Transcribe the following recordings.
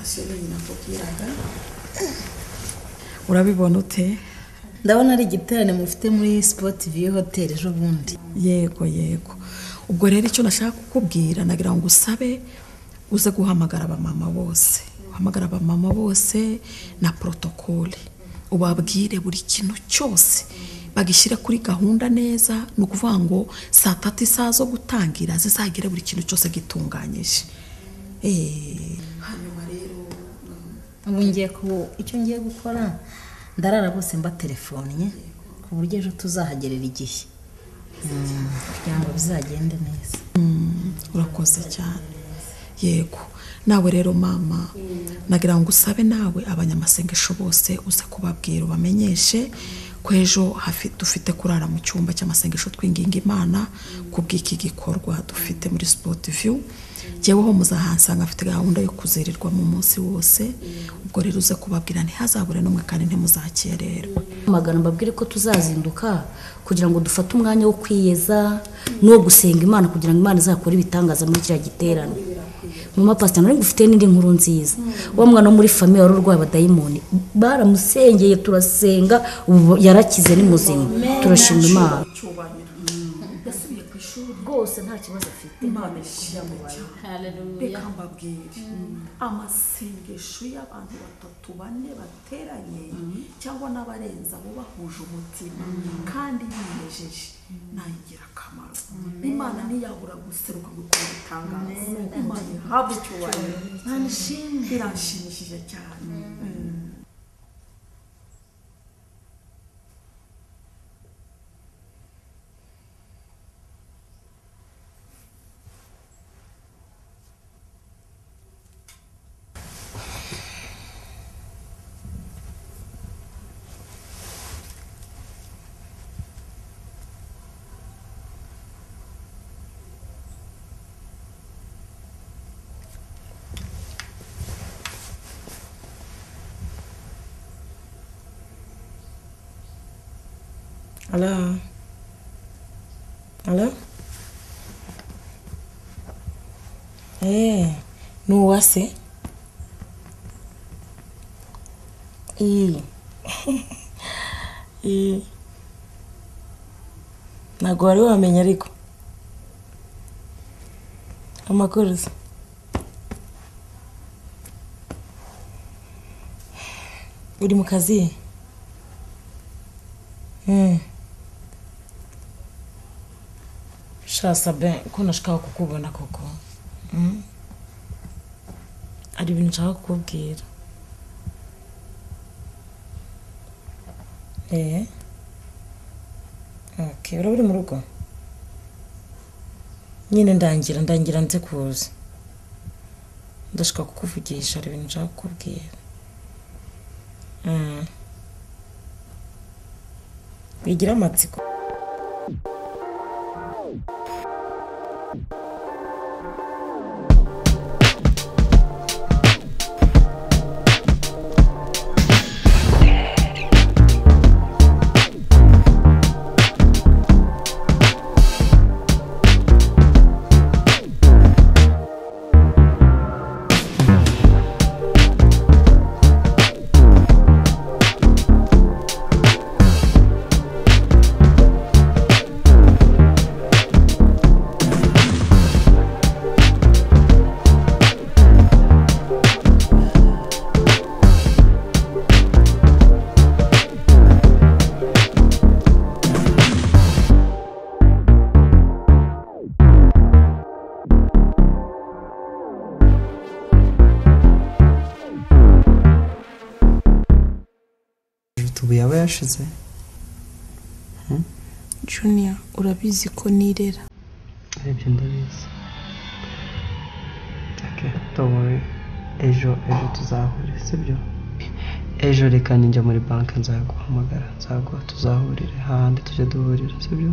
siyo nyina akubwiraga urabibona ute ndabona ari igiterane mufite muri sipoti viyu hoteli ejo bundi yego yego ubwo rero icyo nashaka kukubwira nagira ngo usabe uze guhamagara abamama bose uhamagara abamama bose na porotokole ubabwire buri kintu cyose bagishyire kuri gahunda neza ni ukuvuga ngo saa tatu isaha zo gutangira zizagire buri kintu cyose gitunganyije eee ubu ngiye ku icyo ngiye gukora ndarara bose mbatelefonnye ku buryo ejo tuzahagerera igihe Mm, kugira ngo bizagende neza urakoze cyane yego nawe rero mama nagira ngo usabe nawe abanyamasengesho bose uze kubabwira ubamenyeshe ko ejo hafi- dufite kurara mu cyumba cy'amasengesho twinginga imana ku bw'iki gikorwa dufite muri sipoti viyu jyeweho muzahansanga afite gahunda yo kuzirirwamo umunsi wose ubwo rero uze kubabwira ntihazabure n'umwe kandi ntimuzakererwa magana mbabwire ko tuzazinduka kugira ngo dufate umwanya wo kwiyeza n'uwo gusenga imana kugira ngo imana izakore ibitangaza muri kiriya giterane mama pasita nari ngufite n'indi nkuru nziza wa mwana wo muri famiye wari urwaye abadayimoni baramusengeye turasenga ubu yarakize ni muzima turashima imana yasubiye ku ishuri rwose nta kibazo afite imana reka mbabwire amasengesho y'abantu batatu bane bateranye cyangwa n'abarenze abo bahuje umutima kandi binejeje ni ay'ingirakamaro imana ntiyabura guseruka gukora ibitangaza imana ihabwa icyubahiro biranshimishije cyane Hello. Hello. Eh, ni uwase? Iyi. Iyi. Ntabwo wari wamenya ariko. Amakuru se. Uri mu kazi? Mm. sha sabe ko nashaka kukubona koko Mm. hari ibintu nshaka kukubwira eee okay uraba uri mu rugo nyine ndangira ndangira nze kuza ndashaka kukuvugisha hari ibintu nshaka kukubwira Mm. bigira amatsiko ubu yaba yashize junior urabizi ko nirera arebye ndabizi okay, don't worry ejo ejo tuzahure sibyo ejo reka ninjya muri banki nzaguhamagara nzaguha tuzahurire hahandi tujya duhurira sibyo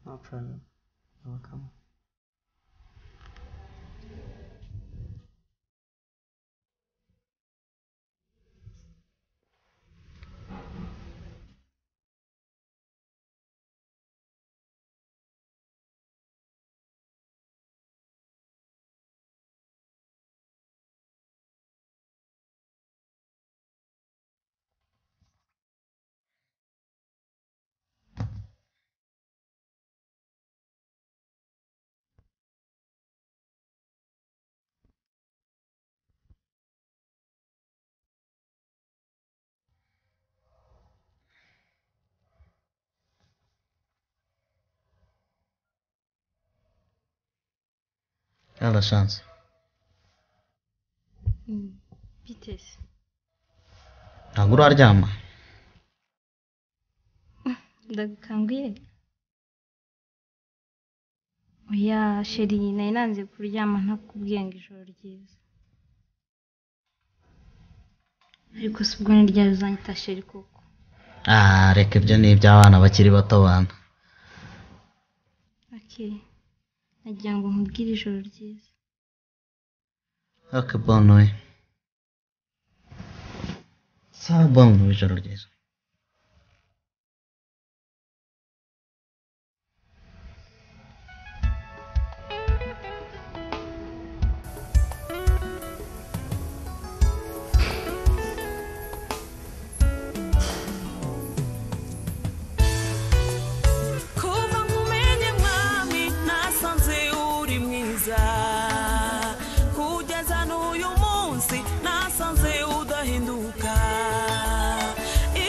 no problem You're welcome. yala shansi bite se ntabwo uraryama ndagukanguye oya sheri nari nanze kuryama ntakubwiye ngo ijoro ryiza ariko si ubwo nirya rizanyita sheri koko ah reka ibyo ni iby'abana bakiri bato bana ake nagira ngo nkubwire ijoro ryiza ok bono we sawa bono ijoro ryiza kuva nkumenye mwami nasanze uri mwiza kugeza n'uyu munsi nasanze udahinduka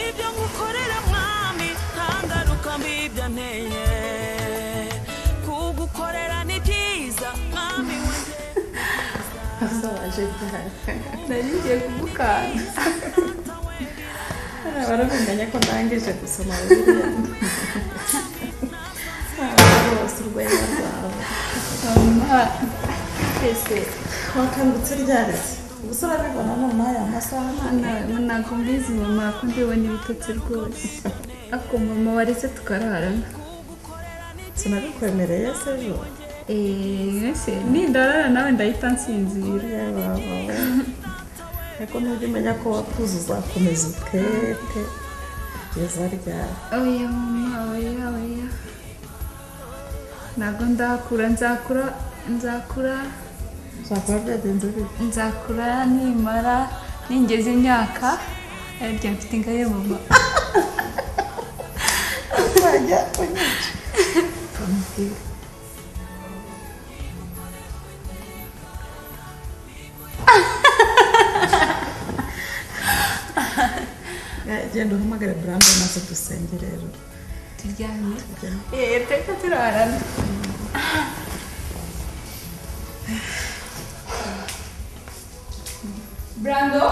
ibyo ngukorera mwami nta ngaruka mbi byanteye kugukorera ni byiza mwami we nari ngiye kumukanda barabenganya ko ndangije gusoma bibiliya rwose urwenya rwawe mama ese wakangutse ryaretse gusa urabibona noneho aya masaha Mwana, ntabwo mbizi mama ko mbibona ibitotsi rwose ako mama wareze tukararana sinabikwemereye se ejo ese nindarara nawe ndahita nsinzira yaba wowe ariko nujya umenya ko wakuze uzakomeza utwete kugeza ryari oya mama oya oya ntabwo ndakura nzakura nzakura uzakora byagenze bite nzakura nimara ningeze imyaka arya mfite ingahe mama uzajya unyica Eh, genda uhamagare burande maze dusenge rero turyamye eee teka turarana brando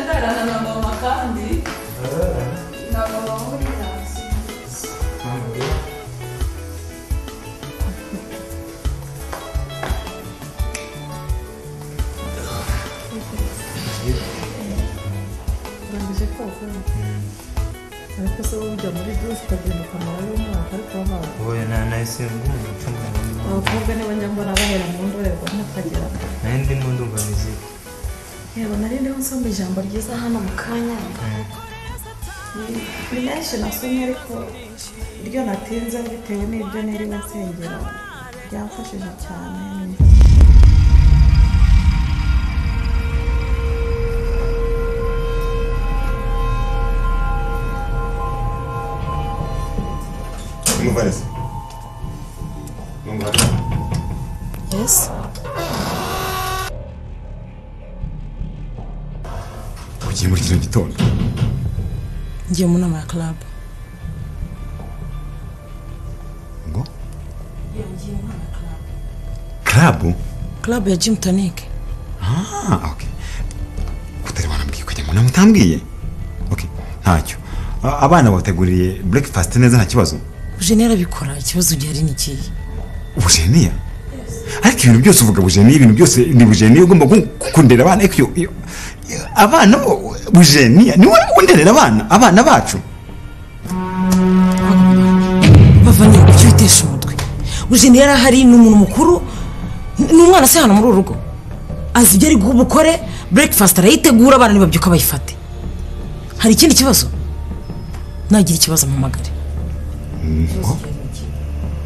ndararana na mama kandi na mama muri taxi urangije koga ariko se wowe ujya muri dusi ukagenda ukamara y'umwaka ariko wabaye oya na nahise ngumva ncungana abakobwa niba njya mbona bahera mu ndorerwamo ukagera nayo ndimo ndumva muzika yego nari ndiho nsoma ijambo ryiza hano mu kanya Ni- ni menshi nasomye ariko ryo natinze bitewe n'ibyo niriwe nsengera ryamfashije cyane umuvarisi n'umuvarisi yesi ugiye muri kino gitondo ngiye mu nama ya club ngo karabu club ya gym tonic ah ok kutari wanambwiye ukajya mu nama utambwiye ok ntacyo A- abana bateguriye breakfast neza nta kibazo jene arabikora ikibazo gihari ni ikihe bujeniya ariko ibintu byose uvuga bujeniya ibintu byose ni bujeniya ugomba ku- kundera abana ariko iyo- iyo- abana bo bujeniya ni wowe underera abana abana bacu bava ni ibyo bitesha umutwe jene yari ahari ni umuntu mukuru ni umwana se hano muri uru rugo azi ibyo ari bukore breakfast arayitegura abana nibabyuka bayifate hari ikindi kibazo nagira ikibazo mpamagare ngo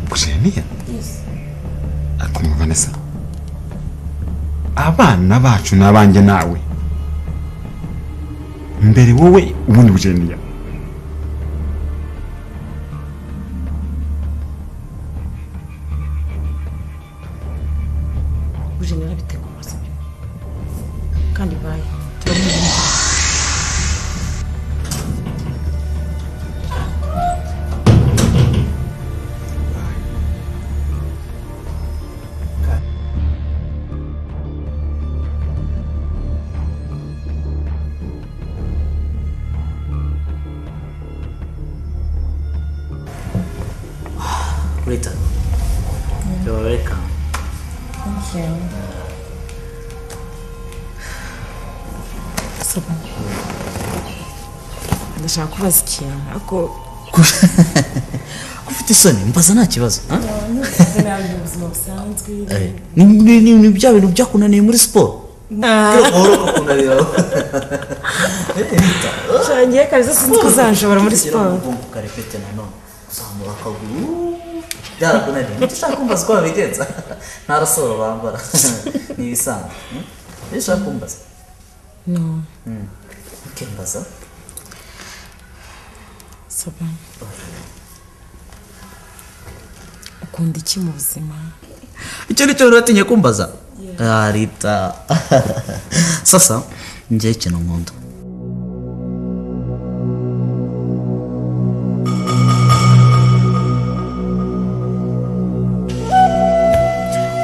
bujeniya ariko mwumva neza abana bacu ni abanjye nawe mbere wowe ubundi bujeniya bujeni arabitegura sibyo kandi bayi turamuzi Later. You're welcome. sabune ndashaka kubaza ikintu ariko Ufite isoni mbaza nta kibazo. ha? mu buzima busanzwe Eh, ni- ni- ni ni bya bintu byakunaniye muri siporo. ngiye kabisa sinzi ko uzanshobora muri siporo ukarepete nanone kuzamura akaguru byarakunaniye nicyo ushaka kumbaza uko wabigenza nta rasoro bambara ni ibisanzwe hmm? nicyo ushaka kumbaza no Hmm. ukembaza sabune ukunda iki mu buzima icyo ni cyo rero watinye kumbaza Ah, rita sasa njyewe ikintu nkunda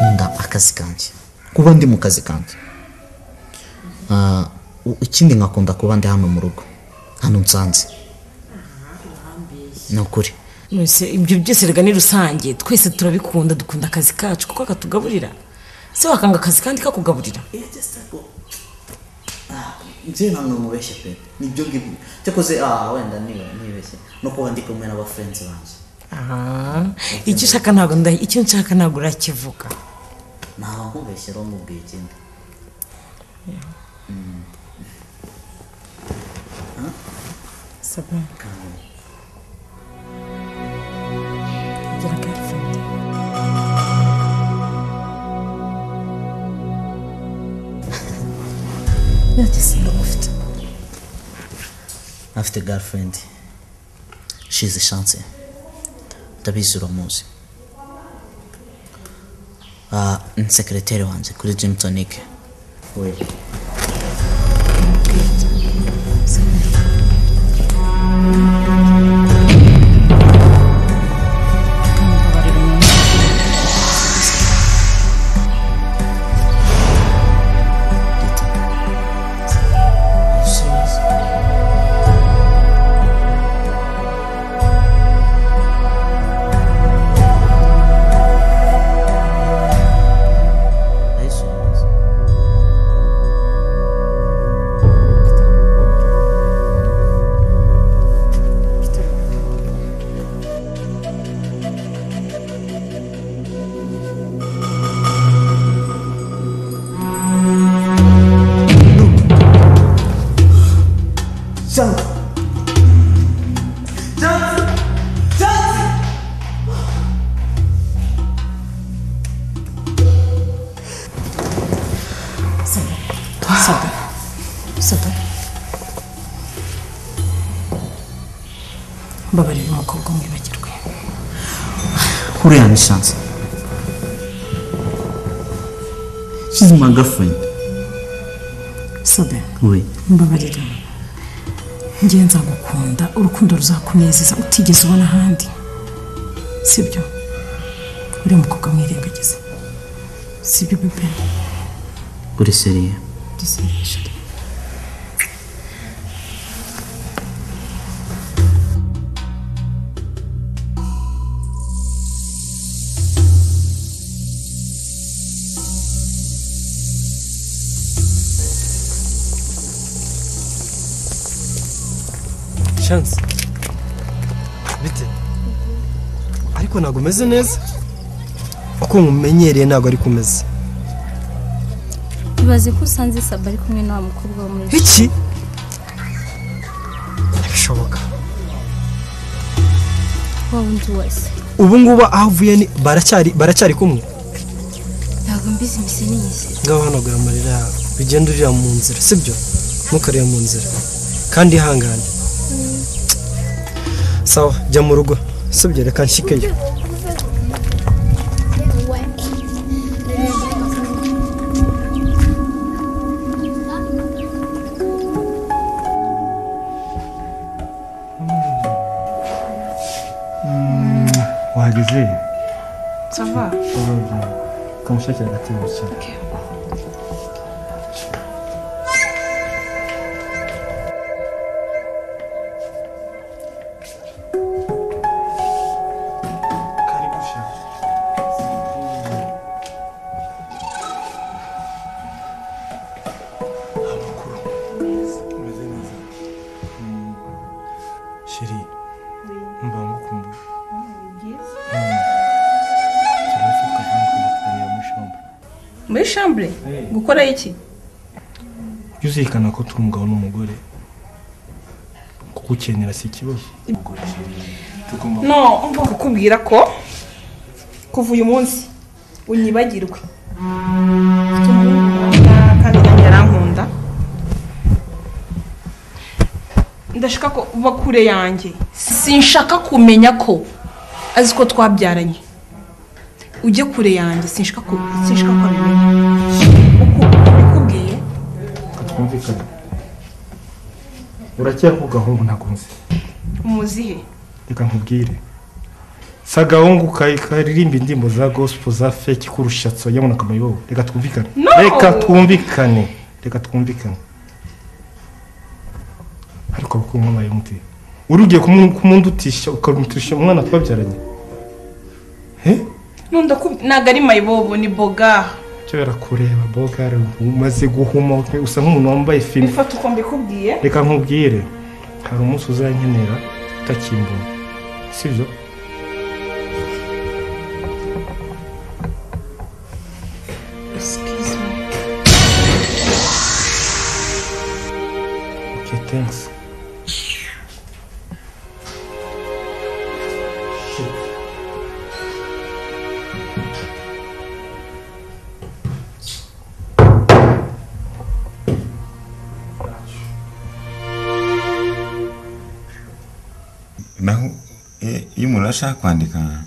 nkunda akazi kanjye kuba ndi mu kazi kanjye Ah, u- ikindi nkakunda kuba ndi hano mu rugo hano nsanze ni ukuri Mwese, ibyo byose rega ni rusange twese turabikunda dukunda akazi kacu kuko katugaburira se wakanga akazi kandi kakugaburira nzi ntabwo mubeshye pe nibyo ngibyo cyakoze ah wenda niba nibeshye no kuba ndi kumwe n'abafrenzi banjye aha icyo ushaka ntabwo ndahi icyo nshaka ntabwo urakivuga ntabwo nkubeshye rero mubwiye ikindi Mm. sabune gira girlfriend ntacyo simba ufite afite girlfriend she's chance ndabizi uramuzi Ah, ni sekreteri wanjye kuri gym tonic we Are you serious? Chance! Chance! Chance! sabune sabune mbabarira umukobwa mwibagirwe huriya ni chance she's my girlfriend sabune we mbabarira ngewe nzagukunda urukundo ruzakunezeza utigeze ubona ahandi sibyo uriya mukobwa mwirengagiza sibyo bebe uri seriye dusinyishe shansi bite ariko ntabwo umeze neza uko nkumenyereye ntabwo ari kumeze ibaze ko usanze saba ari kumwe na wa mukobwa wo muri iki ntibishoboka wa wundi wese ubu ngubu aho uvuye ni baracyari baracyari kumwe ntabwo mbizi imise n'iyizira ngaho hanagura amarira yawe bigenda urira mu nzira sibyo ntukareba mu nzira kandi ihangane sawa jya mu rugo sibyo reka nshikeyo Thank you. wahageze sava kamushakira agatebe wicara sheri mba ngukumbuye Mm. Tunavuka hano kuna kufanya mushamba muri shambure gukora iki ujye uzirikana ko turi umugabo n'umugore kugukenera si ikibazo tugomba no mva kukubwira ko kuva uyu munsi unyibagirwe kandi nanjye yarankunda ndashaka ko uba kure yanjye sinshaka kumenya ko azi ko twabyaranye ujye kure yanjye sinshaka ko sinshaka ko abimenya ukubwiye twumvikane uracyari ku gahungu ntabwo nzi umuzihe reka nkubwire si agahungu ka- karirimba indirimbo za gosipo za feki kurusha tsoyabona akamayobo reka twumvikane No! reka twumvikane reka twumvikane ariko abakuru mwamaye muti uri ugiye kumu- kumundutisha ukamuturisha umwana twabyaranye nunda ntabwo ari mayibobo ni boga cyo barakureba bogare umaze guhuma usa nk'umuntu wambaye fime bifata uko mbikubwiye reka nkubwire hari umunsi uzankenera utakimbona sibyo Excuse me. Okay, thanks. naho eh, iyo umuntu ashaka kwandika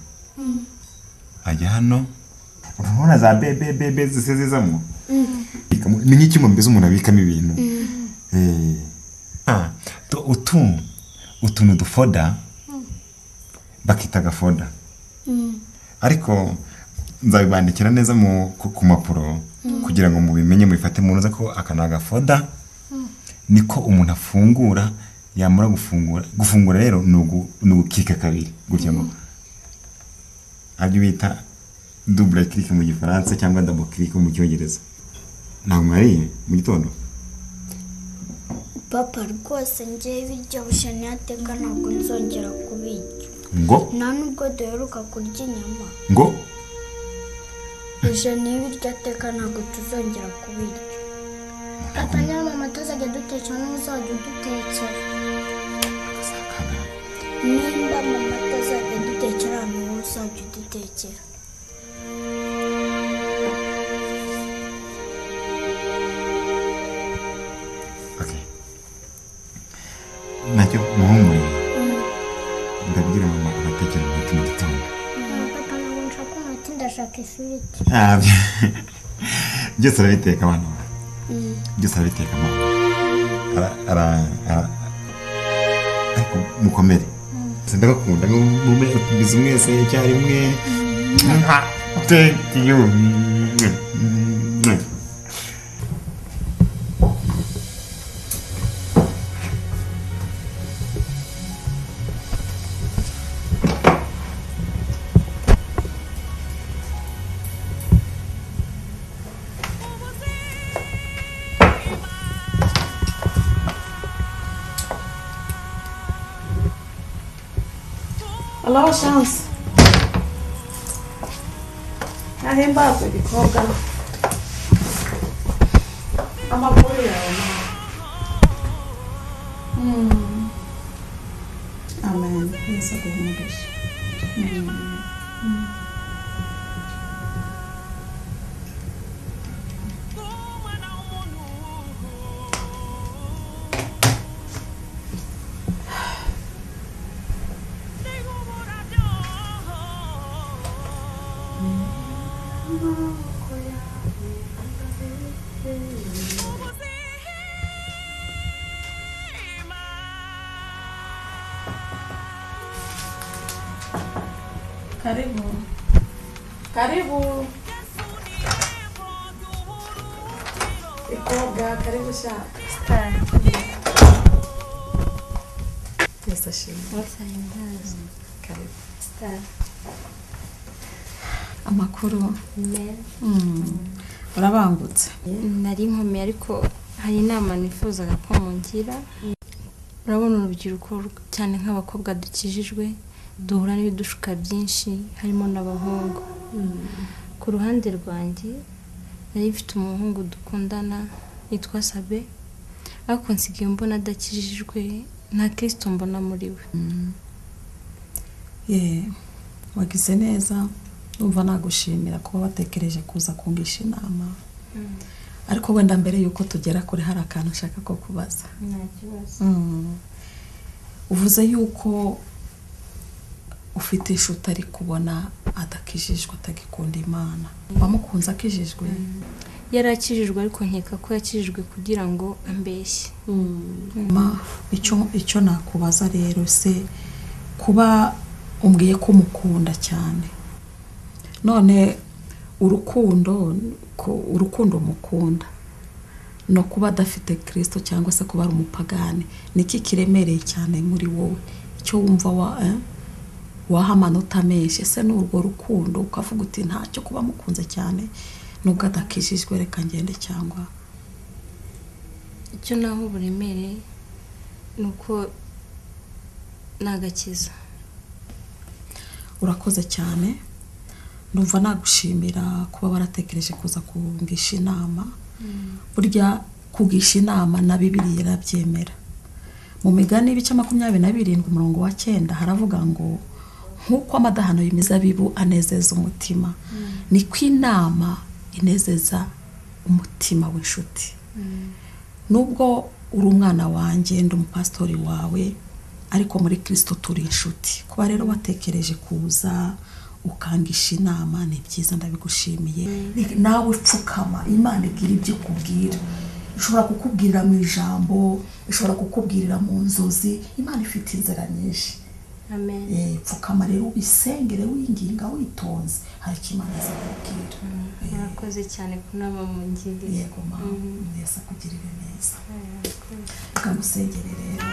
ajya hano urabona za bebebebe zise zizamo Bikamo- ni nk'icyuma mbese umuntu abikamo ibintu Eh, ah, tu- utu utu ni udufoda bakita agafoda ariko nzabibandikira neza mu- ku ku mapuro Mm. kugira ngo mubimenye mubifate mu ntuza ko aka ni agafoda niko umuntu afungura yamara gufungura gufungura rero ni ugu- ni ugukika kabiri gutya ngo aribyo bita dubure kirike mu gifaransa cyangwa dabo kirike mu cyongereza ntabwo mwariye mu gitondo papa rwose ngewe ibiryo bushaniyateka ntabwo nzongera kubirya ngo nta nubwo duheruka kurya inyama ngo ijana y'ibiryo ateka ntabwo tuzongera kubirya papa niba mama tuzajya dutekera n'uzajya udutekera nimba mama atazajya dutekera ahantu wowe uzajya udutekera nacyo muhumuriye ndabwira mama abatekera umuti mu gitondo papa ntabwo nshaka umuti ndashaka ifiriti Ah, byose arabiteka abana bawe byose arabiteka mama Ara- ara- ara- ariko mukomere sindagakunda ngo mume tubize umwese icyarimwe thank you alaho shansi ntahimbazwe gikobwa amakuru yawe Mm. amen yesu aguhumurishe Mm. Mm. karibu karibu ikobwa karibu shaka yose ashimwe karibu amakuru Mm. urabangutse nari inkumi ariko hari inama nifuzaga ko mungira urabona urubyiruko cyane nk'abakobwa dukijijwe duhura n'ibidushuka byinshi harimo n'abahungu ku ruhande rwanjye nari mfite umuhungu dukundana yitwa sabe ariko nsigaye mbona adakijijwe nta kirisito mbona muri we ye wagize neza numva nagushimira kuba watekereje kuza kungisha inama ariko wenda mbere y'uko tugera kure hari akantu nshaka ko kubaza nta kibazo Mm. uvuze yuko ufite inshuti ari kubona adakijijwe atagikunda imana wamukunze akijijwe yari akijijwe ariko nkeka ko yakijijwe kugira ngo ambeshye Ma, icyo icyo nakubaza rero se kuba umbwiye ko umukunda cyane none urukundo ko- urukundo umukunda no kuba adafite kirisito cyangwa se kuba ari umupagani niki kiremereye cyane muri wowe icyo wumva wa eh? waha amanota menshi ese ni urwo rukundo ukavuga uti ntacyo kuba mukunze cyane nubwo adakijijwe reka ngende cyangwa icyo naho uburemere ni uko ni agakiza urakoze cyane ndumva nagushimira kuba waratekereje kuza kungisha inama burya kugisha inama na bibiri yarabyemera mu migani ibice makumyabiri na birindwi umurongo wa cyenda haravuga ngo nk'uko amadahano y'imizabibu anezeza umutima niko inama inezeza umutima w'inshuti nubwo uri umwana wanjye ndi umupasitori wawe ariko muri kirisito turi inshuti kuba rero watekereje kuza ukangisha inama ni byiza ndabigushimiye nawe upfukama imana igira ibyo ikubwira ishobora kukubwirira mu ijambo ishobora kukubwirira mu nzozi imana ifite inzira nyinshi amen Eh, pfukama rero ubisengere winginga witonze hari icyo imana izakubwira murakoze cyane kunama mu ngiri yego ma yesi akugirire neza akamusengere rero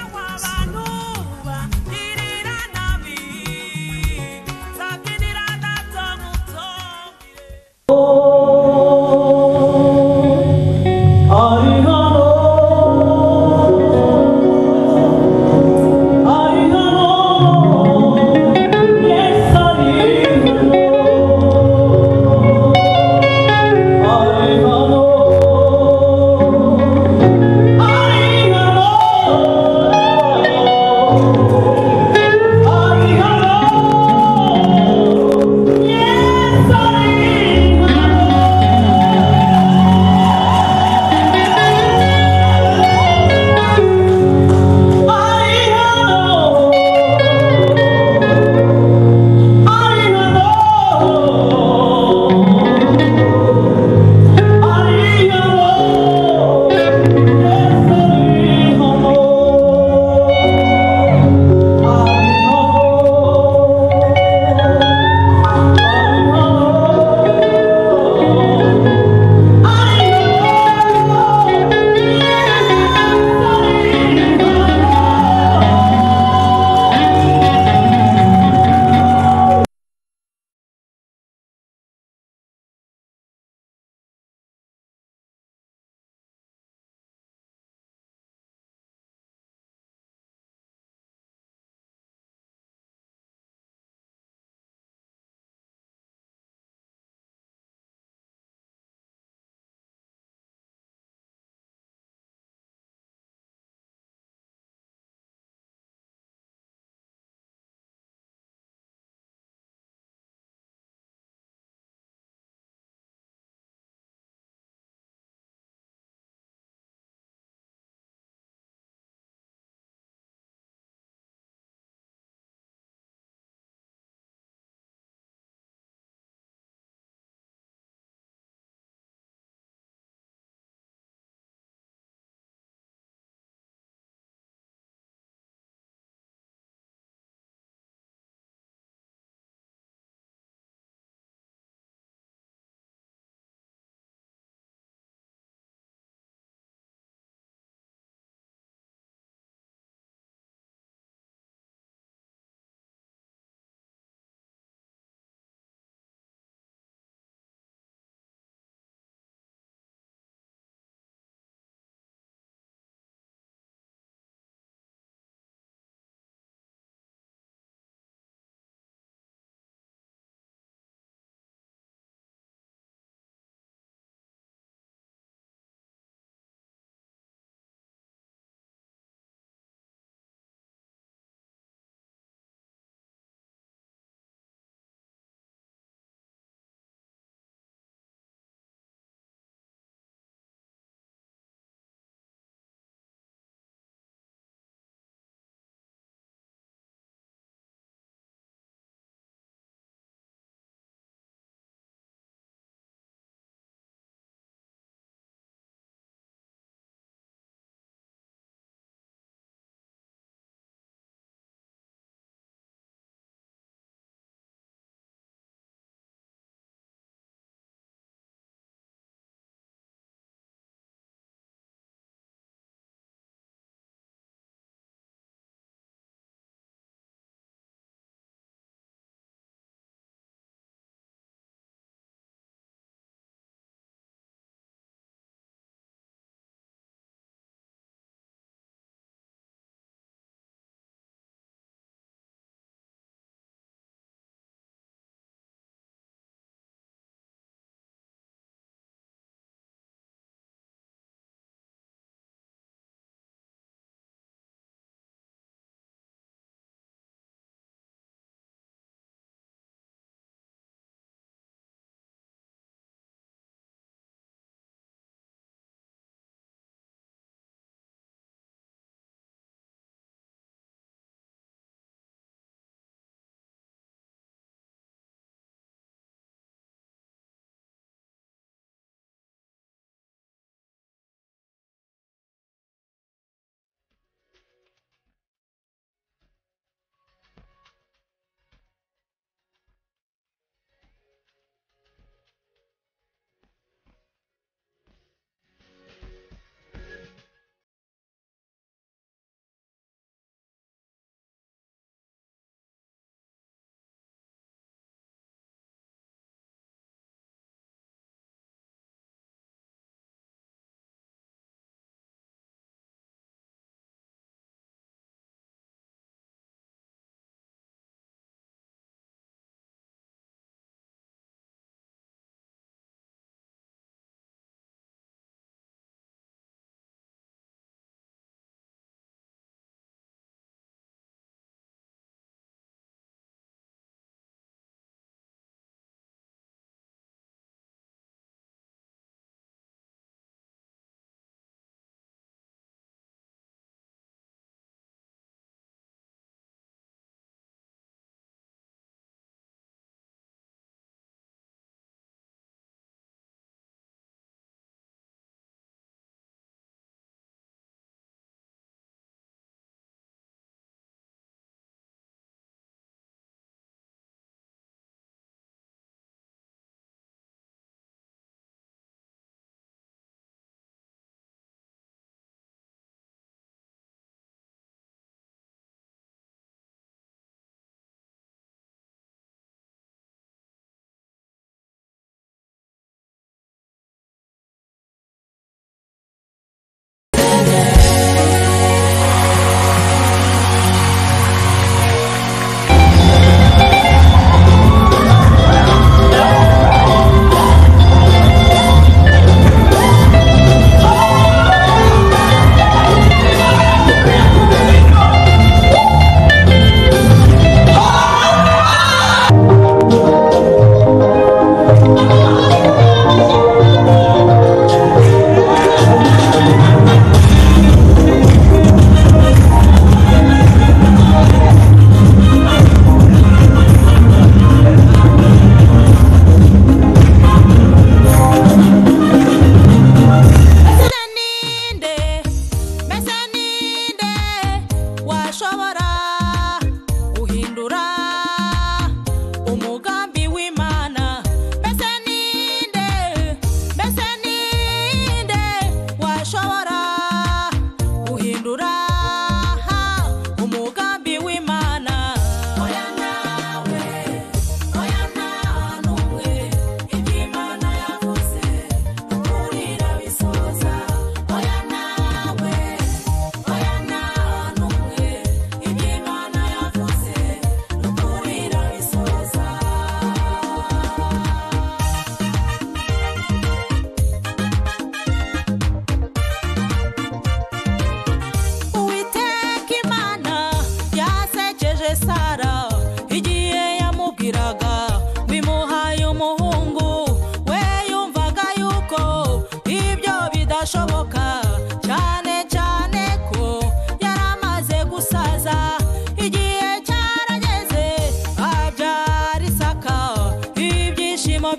Oh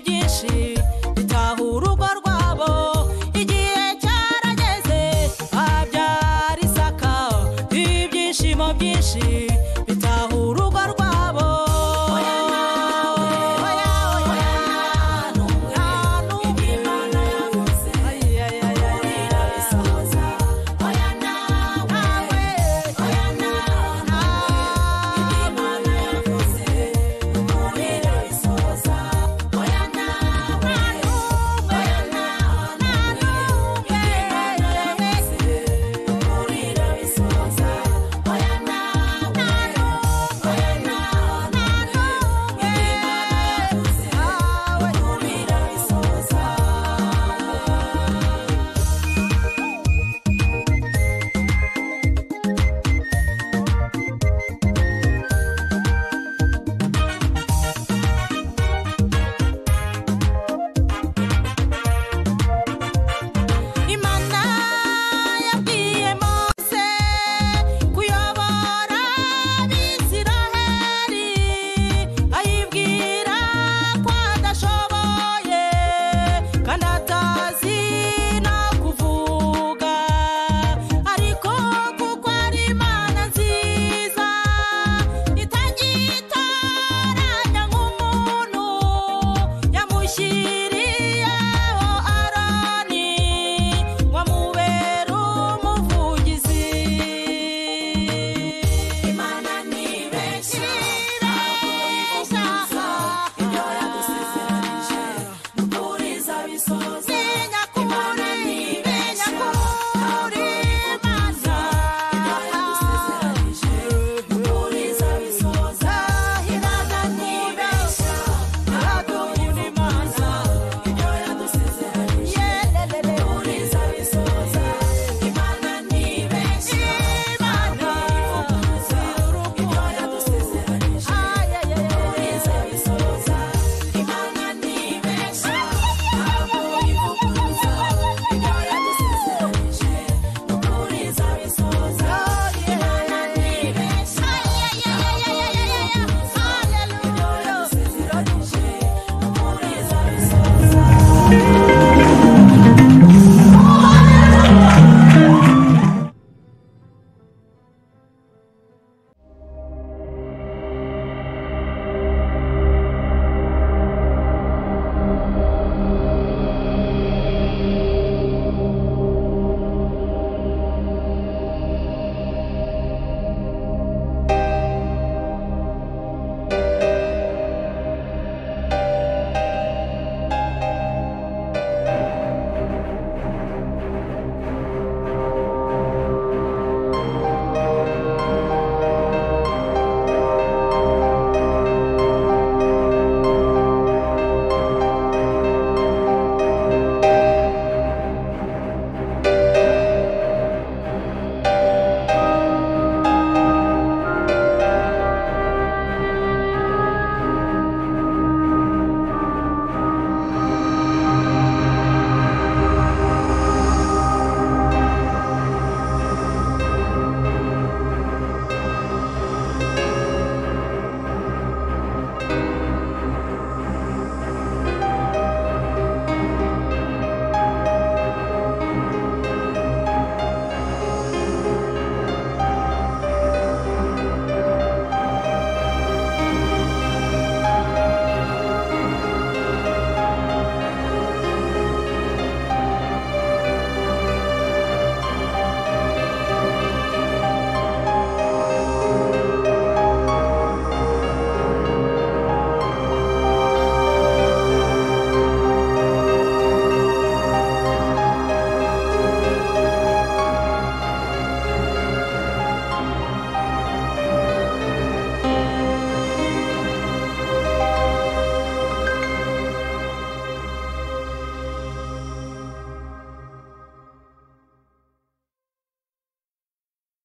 byinshi bitaha urugo rwabo igihe cyarageze babyara isaka ibyishimo byinshi bitaha urugo rwabo imana yabwiye mose kuyobora abisiraheli ayibwira ko adashoboye kandi atazi no kuvuga ariko kuko ari imana nziza itagitoranya nk'umuntu yamushyiriyeho aroni ngo amubere umuvugizi imana ni benshi ntabwo yibeshya ibyo yadusezeranije n'ukuri izabisohoza imana ni benshi ntabwo yibeshya ibyo yadusezeranije n'ukuri izabisohoza imana ni benshi ntabwo yibeshya ibyo yadusezeranije n'ukuri izabisohoza imana ni benshi imana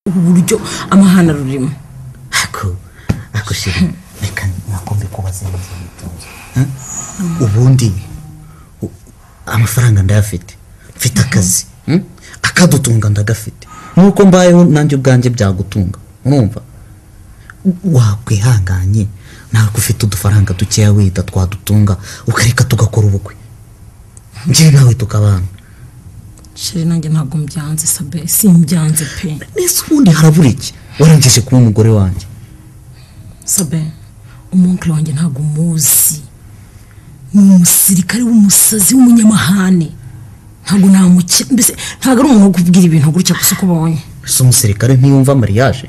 ubu buryo amahana rurimo ariko shira reka nakombe kubaza neza witonze hmm? ubundi u- amafaranga ndayafite mfite akazi hmm? akadutunga ndagafite nuko mbayeho nanjye ubwanjye byagutunga urumva wakwihanganye natwe ufite udufaranga dukeya wita twadutunga ukareka tugakora ubukwe njye nawe tukabana sheri nanjye ntabwo mbyanze sabe simbyanze pe ese ubundi harabura iki warengeje kuba umugore wanjye sabe umunkire wanjye ntabwo umuzi ni umusirikare w'umusazi w'umunyamahane ntabwo namukira mbese ntabwo ari umuntu wo kubwira ibintu gutya gusa uko ubonye ese umusirikare ntiyumva mariage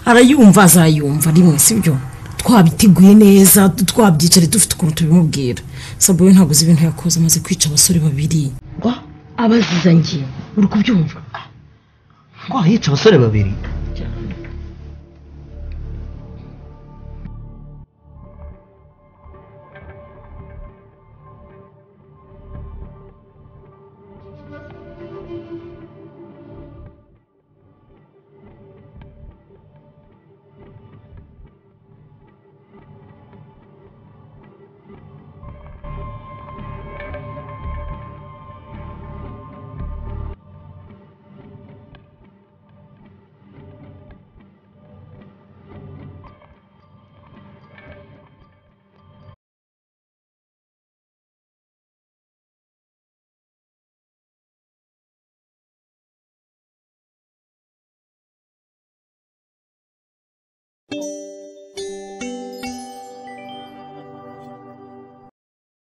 arayumva azayumva rimwe si byo twabiteguye neza twabyicare dufite ukuntu tubimubwira sabe we ntabwo uzi ibintu yakoze amaze kwica abasore babiri abaziza njye uri kubyumva ngo yica abasore babiri